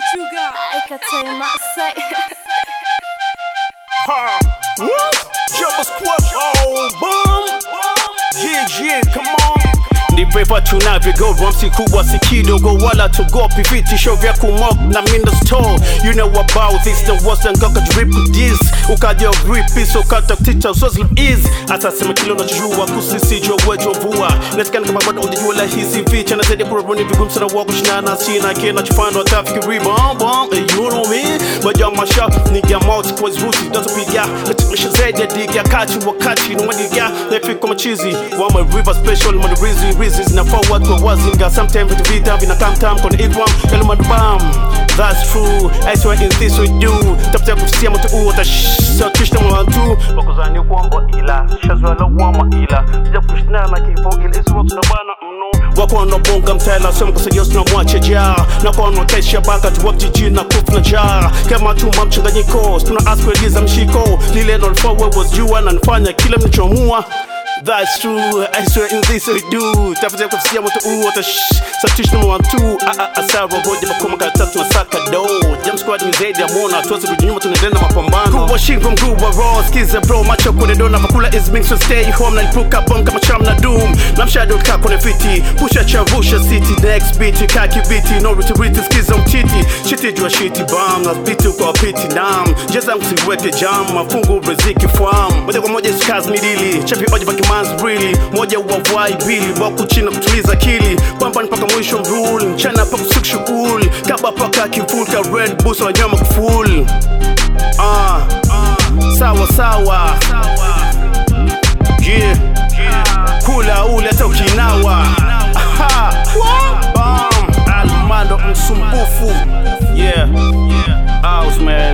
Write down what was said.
Sugar. I can tell you my say. Ha! Woo! Jumbo squat, oh, boom! Yeah, yeah, come on! ndivyo tunavyogo si kubwa si kidogo wala tugopi vitisho vya kumok na mindo store you know about this the worst and goka drip this ukaja rip so kata tita so slim is asasema kile unachojua kusisijwa wejo vua nasikana kama bado unajua la hizi vicha na zaidi kurabuni vigumu sana wako shinana sina kina chupando atafikiri bom bom eh, you know me baja masha nigga mouth kwa zuti tutapiga tumisha zaidi ya diga kati wakati no madiga nafika machizi wa my river special my reason reasons na forward kwa wazinga sometimes vitu vita vina tam tam kona igwam yalo madbam that's true I swear in this we do tafuta kufikia mtu uo tashatishna mwantu wakuzani kwamba ila shazwa la wama ila sija kushna na kifo ila isi watu na bana mno wako wanabonga mtela sema kusaidia sina mwache ja na kwa wanakesha baka tu wakijiji na kufu na ja kama tuma mchanganyiko tuna ask kueleza mshiko lile ndo forward was jua na nifanya kila mlichoamua That's true, I swear in this we do Tafuta kufikia mtu uo Satish number one two Asara hoja makoma karatatu na saka do Jam squad ni zaidi ya mona Tuwezi rudi nyuma tunaendelea na mapambano Kuwa shingo mguu wa raw Skiza bro macho kune dona Makula is mixed so stay home Na lipuka bomb kama cham na doom Na mshado ka kune fiti Pusha chavusha city Next beat kaki biti No retreat skiza mtiti Shiti jua shiti bam Na biti kwa piti nam Jeza msiweke jam Mafungu riziki fam Moja kwa moja skaz midili Chapi oja baki man's really Moja uwavwai pili Waku china kutuliza akili Pamba mpaka mwisho mrule Mchana paka usiku shughuli Kaba paka kiful Ka red boost wa nyama kuful Ah, sawa sawa Yeah, kula ule hata ukinawa Aha, bam, Almando msumbufu Yeah, House man